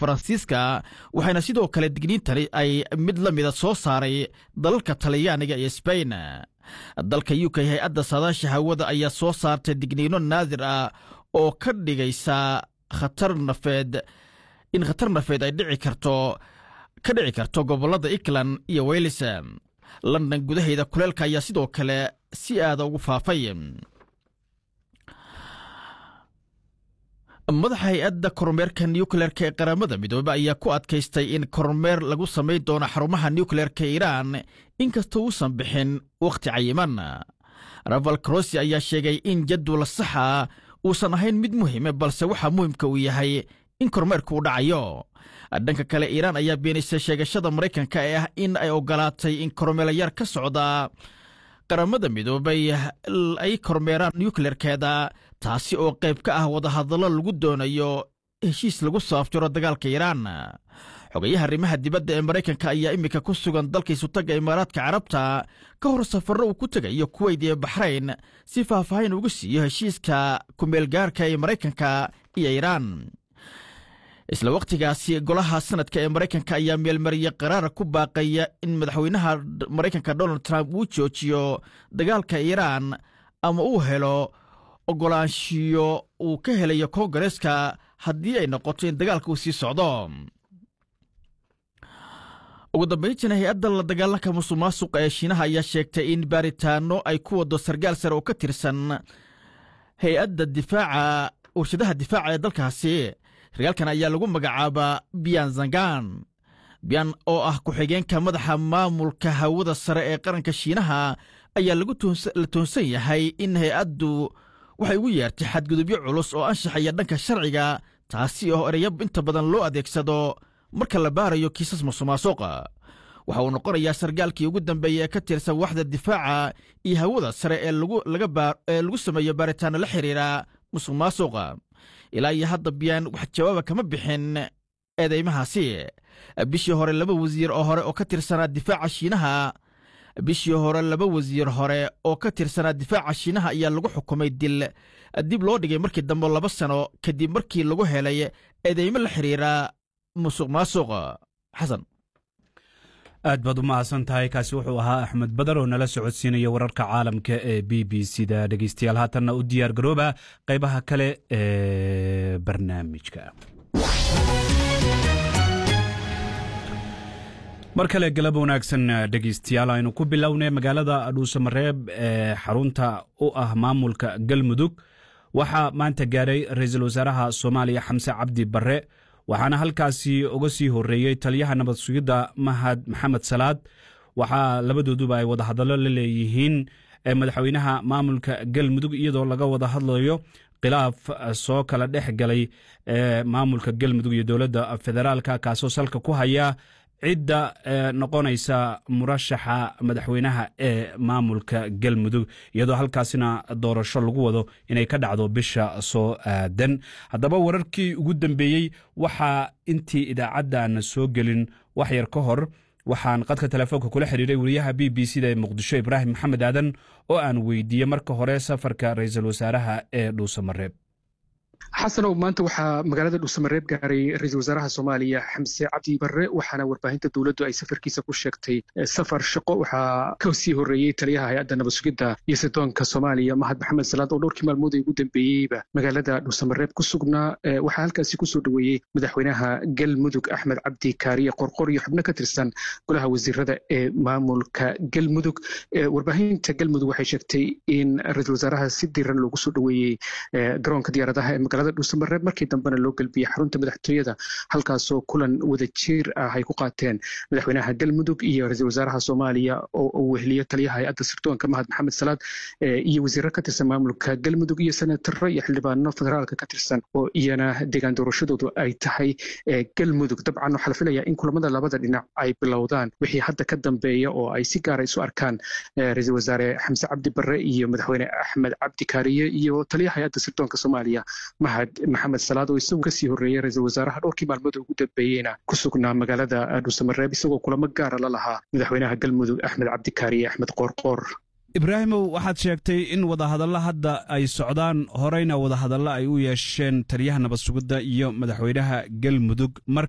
faransiiska waxayna sidoo kale digniintani ay mid la mida soo saaray dalalka talyaaniga iyo sbain dalka u k hay-adda saadaasha hawada ayaa soo saartay digniino naadir ah oo ka dhigaysa khatar nafeed in khatar nafeed ay dhici karto ka dhici karto gobollada england iyo wales london gudaheeda kuleelka ayaa sidoo kale si aada ugu faafay madaxa hay-adda kormeerka nucleerka ee qaramada midoobe ayaa ku adkaystay in kormeer lagu samayn doono xarumaha nucleerka iiraan inkastoo uusan bixin wakhti cayiman raval crossi ayaa sheegay in jadwal saxa uusan ahayn mid muhiime balse waxaa muhimka uu yahay in kormeerku uu dhacayo dhanka kale iiraan ayaa beenaysay sheegashada maraykanka ee ah in ay ogolaatay in kormeelayaal ka socda qaramada midoobay ay kormeeraan nucleerkeeda taasi oo qayb ka ah wadahadallo lagu doonayo heshiis lagu soo afjaro dagaalka iiraan xogayaha arrimaha dibadda ee maraykanka ayaa iminka ku sugan dalka isutagga imaaraadka carabta ka hor safarro uu ku tegayo kuweyd iyo baxrayn si faahfaahin ugu siiyo heshiiska kumeelgaarka ee maraykanka iyo iiraan isla wakhtigaasi golaha sanadka ee maraykanka ayaa meelmariyey qaraara ku baaqaya in madaxweynaha maraykanka donald trump uu joojiyo dagaalka iiraan ama uu helo ogolaanshiyo uu ka helayo koongareeska haddii ay noqoto in dagaalka uu sii socdo ugu dambayntiina hay-adda la dagaalanka musuq maasuqa ee shiinaha ayaa sheegtay in baaritaano ay ku wado sargaal sare oo ka tirsan hay-adda difaaca warshadaha difaaca ee dalkaasi sargaalkan ayaa lagu magacaabaa biyan zangan biyan oo ah ku-xigeenka madaxa maamulka hawada sare ee qaranka shiinaha ayaa la toonsan yahay in hay-addu waxay ugu yeertay xadgudubyo culus oo anshaxaya dhanka sharciga taasi oo ereyo inta badan loo adeegsado marka la baarayo kiisas musuqmaasuqa waxa uu noqonayaa sargaalkii ugu dambeeya ee ka tirsan waxda difaaca iyo hawada sare ee lagu sameeyo baaritaano la xiriira musuq maasuqa ilaa iyo hadda biyaan wax jawaaba kama bixin eedeymahaasi bishii hore laba wasiir oo hore oo ka tirsanaa difaaca shiinaha bishii hore laba wasiir hore oo ka tirsanaa difaaca shiinaha ayaa lagu xukumay dil dib loo dhigay markii dambe laba sano kadib markii lagu helay eedeymo la xiriira musuq maasuq xasan aad baad u mahadsan tahay kaasi wuxuu ahaa axmed badar oo nala socodsiinaya wararka caalamka ee b b c da dhegeystayaal haatanna u diyaar garooba qaybaha kale ee barnaamijka mar kale galab wanaagsan dhegeystayaal aynu ku bilownay magaalada dhuusamareeb ee xarunta u ah maamulka galmudug waxaa maanta gaaray ra-iisul wasaaraha soomaaliya xamse cabdi barre waxaana halkaasi uga sii horeeyey taliyaha nabad sugidda mahad maxamed salaad waxaa labadooduba ay wadahadallo la leeyihiin madaxweynaha maamulka galmudug iyadoo laga wada hadlayo khilaaf soo kala dhex galay maamulka galmudug iyo dowladda federaalka kaasoo salka ku haya cidda noqonaysa murashaxa madaxweynaha ee maamulka galmudug iyadoo halkaasina doorasho lagu wado inay ka dhacdo bisha soo aadan haddaba wararkii ugu dambeeyey waxaa intii idaacaddaana soo gelin wax yar ka hor waxaan qadka telefoonka kula xiriiray wariyaha b b c da ee muqdisho ibraahim maxamed aadan oo aan weydiiyey marka hore safarka ra-iisul wasaaraha ee dhuusamareeb xasanow maanta waxaa magaalada dhuusamareeb gaaray ra-iisul wasaaraha soomaaliya xamse cabdi barre waxaana warbaahinta dowladdu ay safarkiisa ku sheegtay safar shaqo waxaa ka sii horreeyey taliyaha hay-adda nabad sugidda iyo sidoonka soomaaliya mahad maxamed salaad oo dhowrkii maalmood ay ugu dambeeyeyba magaalada dhuusamareeb ku sugnaa waxaa halkaasi kusoo dhoweeyey madaxweynaha galmudug axmed cabdi kaariye qorqor iyo xubno ka tirsan golaha wasiirada ee maamulka galmudug warbaahinta galmudug waxay sheegtay in ra-iisul wasaaraha si diran loogu soo dhoweeyey garoonka diyaaradaha ee magaalada dhuusamareeb markii dambena loo gelbiyey xarunta madaxtooyada halkaasoo kulan wada jiir ah ay ku qaateen madaxweynaha galmudug iyo ra-iisul wasaaraha soomaaliya oo uu weheliyo taliyaha hay-adda sirdoonka mahad maxamed salaad iyo wasiiro ka tirsan maamulka galmudug iyo senataro iyo xildhibaano federaalka ka tirsan oo iyana deegaan doorashadoodu ay tahay galmudug dabcan waxaa la filayaa in kulamada labada dhinac ay bilowdaan wixii hadda ka dambeeya oo ay si gaara isu arkaan ra-iisul wasaare xamse cabdi barre iyo madaxweyne axmed cabdi kaariye iyo taliyaha hay-adda sirdoonka soomaaliya mahad maxamed salaad oo isagu kasii horreeyey ra-iisul wasaaraha dhowrkii maalmood ugu dambeeyeyna ku sugnaa magaalada dhuusamareeb isagoo kulamo gaara la lahaa madaxweynaha galmudug axmed cabdikaariye axmed qoorqoor ibraahimow waxaad sheegtay in wadahadallo hadda ay socdaan horeyna wadahadallo ay u yeesheen taliyaha nabad sugidda iyo madaxweynaha galmudug mar